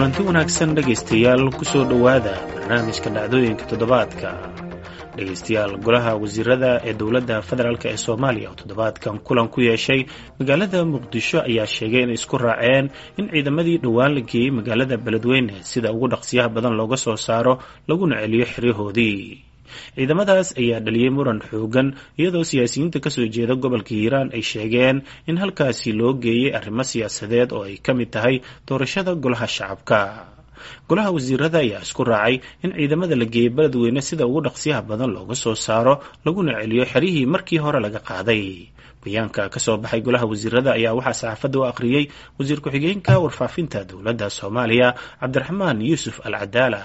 kulanti wanaagsan dhegaystayaal kusoo dhowaada barnaamijka dhacdooyinka toddobaadka dhegaystayaal golaha wasiirada ee dowladda federaalk ee soomaaliya oo toddobaadkan kulan ku yeeshay magaalada muqdisho ayaa sheegay inay isku raaceen in ciidamadii dhowaan la geeyey magaalada beledweyne sida ugu dhaqsiyaha badan looga soo saaro laguna celiyo xeryahoodii ciidamadaas ayaa dhaliyey muran xoogan iyadoo siyaasiyiinta kasoo jeeda gobolka hiiraan ay sheegeen in halkaasi loo geeyey arrimo siyaasadeed oo ay ka mid tahay doorashada golaha shacabka golaha wasiirada ayaa isku raacay in ciidamada la geeyey beledweyne sida ugu dhaqsiyaha badan looga soo saaro laguna celiyo xeryihii markii hore laga qaaday bayaanka kasoo baxay golaha wasiirada ayaa waxaa saxaafadda u akhriyey wasiir ku-xigeenka warfaafinta dowladda soomaaliya cabdiraxmaan yuusuf al cadaala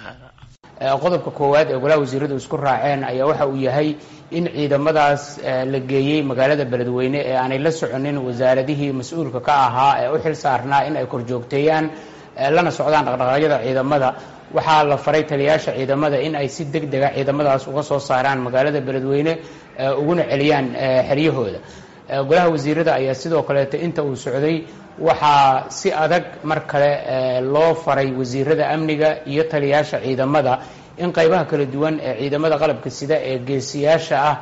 qodobka koowaad ee golaha wasiiradu isku raaceen ayaa waxa uu yahay in ciidamadaas la geeyey magaalada beledweyne ee aanay la soconin wasaaradihii mas-uulka ka ahaa ee u xil saarnaa in ay korjoogteeyaan lana socdaan dhaqdhaqaaqyada ciidamada waxaa la faray taliyaasha ciidamada in ay si deg dega ciidamadaas uga soo saaraan magaalada beledweyne uguna celiyaan xeryahooda golaha wasiirada ayaa sidoo kaleeto inta uu socday waxaa si adag mar kale loo faray wasiirada amniga iyo taliyaasha ciidamada in qaybaha kala duwan ee ciidamada qalabka sida ee geesiyaasha ah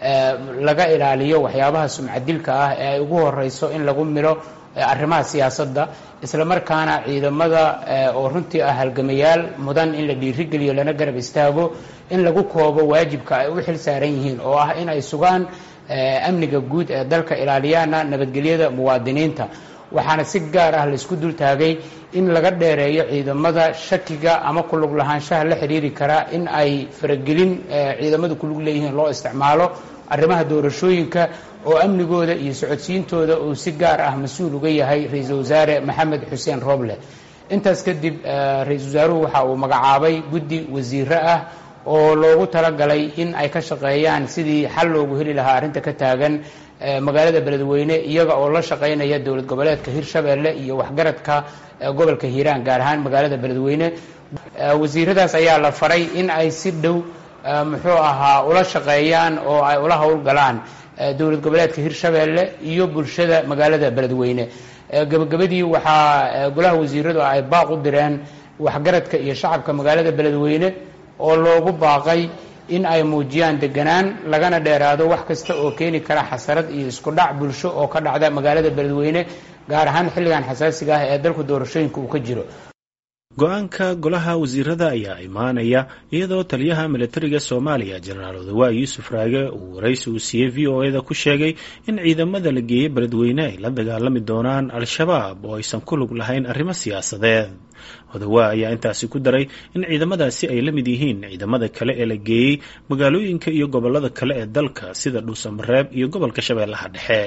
laga ilaaliyo waxyaabaha sumcadilka ah ee ay ugu horeyso in lagu milo arrimaha siyaasadda isla markaana ciidamada oo runtii ah halgamayaal mudan in la dhiirigeliyo lana garab istaago in lagu koobo waajibka ay u xil saaran yihiin oo ah in ay sugaan amniga guud ee dalka ilaaliyaana nabadgelyada muwaadiniinta waxaana si gaar ah laisku dul taagay in laga dheereeyo ciidamada shakiga ama kulug lahaanshaha la xidhiiri karaa in ay faragelin ciidamadu kulug leeyihiin loo isticmaalo arrimaha doorashooyinka oo amnigooda iyo socodsiintooda uu si gaar ah mas-uul uga yahay ra-iisul wasaare maxamed xuseen roble intaas kadib ra-iisul wasaaruhu waxa uu magacaabay guddi wasiiro ah oo loogu talagalay in ay ka shaqeeyaan sidii xal loogu heli lahaa arrinta ka taagan magaalada beledweyne iyaga oo la shaqaynaya dowlad goboleedka hirshabeelle iyo waxgaradka gobolka hiiraan gaar ahaan magaalada beledweyne wasiiradaas ayaa la faray in ay si dhow muxuu ahaa ula shaqeeyaan oo ay ula howlgalaan dowlad goboleedka hirshabeelle iyo bulshada magaalada beledweyne gabagabadii waxaa golaha wasiiradu ay baaq u direen waxgaradka iyo shacabka magaalada beledweyne oo loogu baaqay in ay muujiyaan deganaan lagana dheeraado wax kasta oo keeni kara xasarad iyo isku dhac bulsho oo ka dhacda magaalada beledweyne gaar ahaan xilligan xasaasiga ah ee dalku doorashooyinka uu ka jiro go-aanka golaha wasiirada ayaa imaanaya iyadoo taliyaha militariga soomaaliya jenaraal odawaa yuusuf raage uu waraysi uu siiyey v o eda ku sheegay in ciidamada la geeyey beledweyne ay la dagaalami doonaan al-shabaab oo aysan ku lug lahayn arrimo siyaasadeed odawaa ayaa intaasi ku daray in ciidamadaasi ay la mid yihiin ciidamada kale ee la geeyey magaalooyinka iyo gobolada kale ee dalka sida dhuusamareeb iyo gobolka shabeellaha dhexe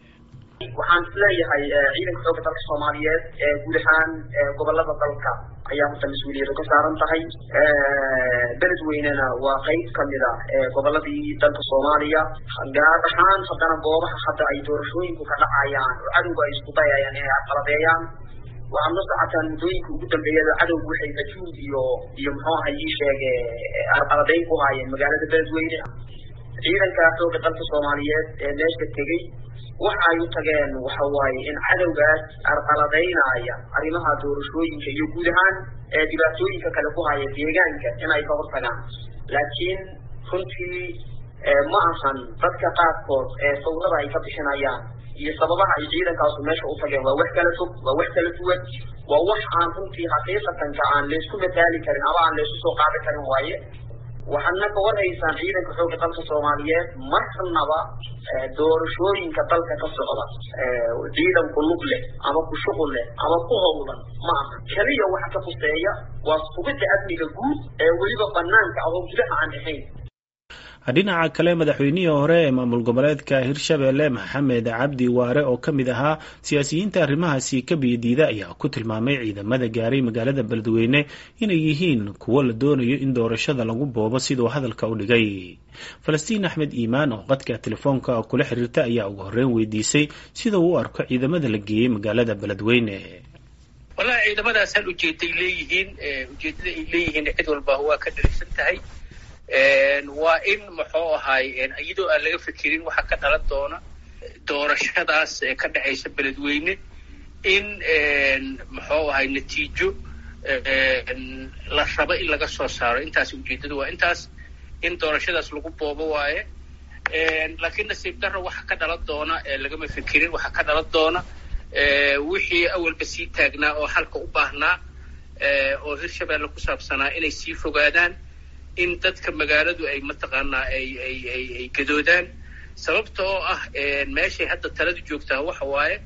waxaan isleeyahay ciidanka xoogga dalka soomaaliyeed ee guud ahaan gobolada dalka ayaa horta mas-uuliyadu ka saaran tahay beledweynena waa qayb kamid ah goboladii dalka soomaaliya gaar ahaan haddana goobaha hadda ay doorashooyinku ka dhacayaan oo cadowga ay isku dayayaan inay arqaladeeyaan waxaad la socotaan muddooyinka ugu dambeeyada cadowgu waxay majuud iyo iyo muxuu aha ii sheege arqaladeyn ku haayeen magaalada beledweyne ciidanka xoogga dalka soomaaliyeed ee meesha tegey waxa ay u tageen waxa waaye in cadowgaas arqaladaynaya arrimaha doorashooyinka iyo guud ahaan ee dhibaatooyinka kale ku haya deegaanka in ay ka hortagaan laakiin runtii ma ahan dadka qaarkood ee sawirada ay ka bixinayaan iyo sababaha ay ciidankaasu meesha u tageen waa wax kala fog waa wax kala duwan waa wax aan runtii xaqiiqatanka aan laysku mataali karin ama aan laysu soo qaadi karin waaye waxaadna ka warhaysaan ciidanka xoogga dalka soomaaliyeed marnaba doorashooyinka dalka ka socda ciidan ku lug leh ama ku shuqul leh ama ku howlan ma aha keliya waxa ka fuseeya waa sugidda amniga guud ee weliba banaanka ah oo gudaha aan ahayn dhinaca kale madaxweynihii hore ee maamul goboleedka hirshabeelle maxamed cabdi waare oo ka mid ahaa siyaasiyiinta arrimahaasi ka biyadiida ayaa ku tilmaamay ciidamada gaaray magaalada beledweyne inay yihiin kuwo la doonayo in doorashada lagu boobo siduu hadalka u dhigay falastiin axmed iimaan oo qadka telefoonka kula xiriirta ayaa ugu horreyn weydiisay sida uu u arko ciidamada la geeyey magaalada beledweyne wallahi ciidamadaas hal ujeeday leeyihiin ujeedada ay leeyihiin cid walba waa ka dhalisan tahay waa in muxuu ahaay iyadoo aan laga fikirin waxa ka dhalan doona doorashadaas ee ka dhexaysa beledweyne in muxuu ahay natiijo la rabo in laga soo saaro intaas ujeeddadu waa intaas in doorashadaas lagu boobo waaye laakiin nasiib darro waxa ka dhalan doona lagama fikirin waxa ka dhalan doona wixii awalba sii taagnaa oo xalka u baahnaa oo hirshabeelle ku saabsanaa inay sii fogaadaan in dadka magaaladu ay mataqaanaa ay ay ay ay gadoodaan sababta oo ah meeshay hadda taladu joogtaa waxa waaye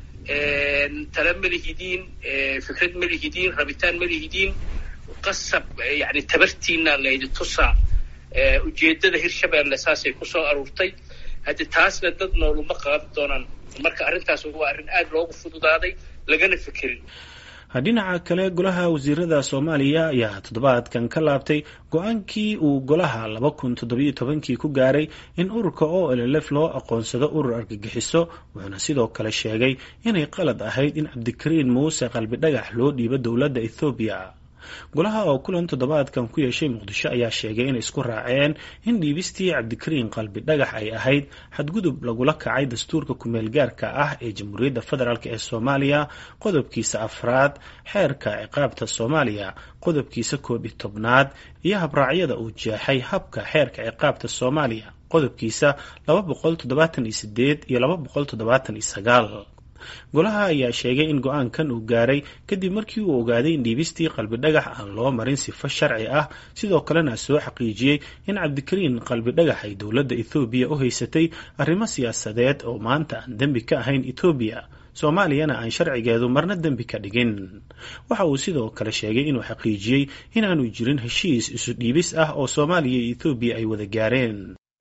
tala ma lihidiin fikrad ma lihidiin rabitaan ma lihidiin qasab yani tabartiina laydi tusaa ujeeddada hirshabeelle saasay kusoo aruurtay haddi taasna dad nooluma qaadan doonaan marka arrintaas waa arrin aada loogu fududaaday lagana fikirin dhinaca kale golaha wasiirada soomaaliya ayaa toddobaadkan ka laabtay go-aankii uu golaha laba kun toddobiyo tobankii ku gaaray in ururka o llf loo aqoonsado urur argagixiso wuxuuna sidoo kale sheegay inay qalad ahayd in cabdikariin muuse qalbi dhagax loo dhiibo dowladda ethoobiya golaha oo kulan toddobaadkan ku yeeshay muqdisho ayaa sheegay inay isku raaceen in dhiibistii cabdikariin qalbi dhagax ay ahayd xadgudub lagula kacay dastuurka kumeel gaarka ah ee jamhuuriyadda federaalk ee soomaaliya qodobkiisa afraad xeerka ciqaabta soomaaliya qodobkiisa koob iyo tobnaad iyo habraacyada uu jeexay habka xeerka ciqaabta soomaaliya qodobkiisa laba boqol toddobaatan iyo sideed iyo laba boqol toddobaatan iyo sagaal golaha ayaa sheegay in go-aankan uu gaaray kadib markii uu ogaaday in dhiibistii qalbi dhagax aan loo marin sifo sharci ah sidoo kalena soo xaqiijiyey in cabdikariin qalbi dhagax ay dowladda ethoobiya u haysatay arrimo siyaasadeed oo maanta aan dembi ka ahayn etoobiya soomaaliyana aan sharcigeedu marna dembi ka dhigin waxa uu sidoo kale sheegay inuu xaqiijiyey inaanu jirin heshiis isu dhiibis ah oo soomaaliya iyo ethoobiya ay wada gaareen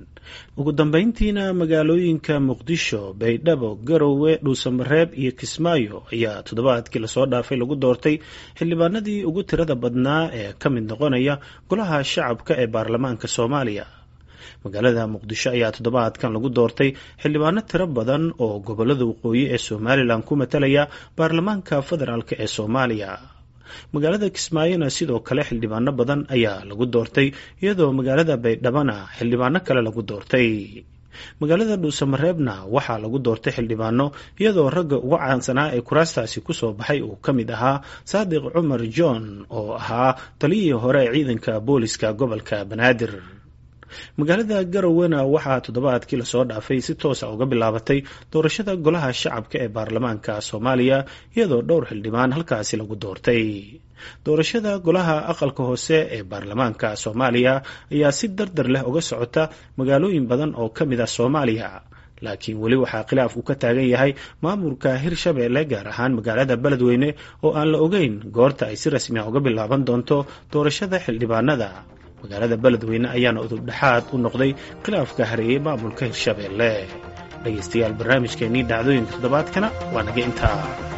ugu dambeyntiina magaalooyinka muqdisho baydhabo garowe dhuusamareeb iyo kismaayo ayaa toddobaadkii lasoo dhaafay lagu doortay xildhibaanadii ugu tirada badnaa ee ka mid noqonaya golaha shacabka ee baarlamaanka soomaaliya magaalada muqdisho ayaa toddobaadkan lagu doortay xildhibaano tiro badan oo gobolada waqooyi ee somalilan ku matalaya baarlamaanka federaalk ee soomaaliya magaalada kismaayona sidoo kale xildhibaano badan ayaa lagu doortay iyadoo magaalada baydhabana xildhibaano kale lagu doortay magaalada dhuusamareebna waxaa lagu doortay xildhibaano iyadoo ragga uga caansanaa ee kuraastaasi kusoo baxay uu ka mid ahaa saadiq cumar john oo ahaa taliyihii hore ee ciidanka booliska gobolka banaadir magaalada garowana waxaa toddobaadkii lasoo dhaafay si toosa uga bilaabatay doorashada golaha shacabka ee baarlamaanka soomaaliya iyadoo dhowr xildhibaan halkaasi lagu doortay doorashada golaha aqalka hoose ee baarlamaanka soomaaliya ayaa si dardar leh uga socota magaalooyin badan oo ka mid ah soomaaliya laakiin weli waxaa khilaaf uu ka taagan yahay maamulka hirshabeelle gaar ahaan magaalada beledweyne oo aan la ogeyn goorta ay si rasmi ah uga bilaaban doonto doorashada xildhibaanada magaalada beledweyne ayaana udub dhexaad u noqday khilaafka hareeyey maamulka hirshabeelle dhegaystayaal barnaamijkeennii dhacdooyinka toddobaadkana waa naga intaa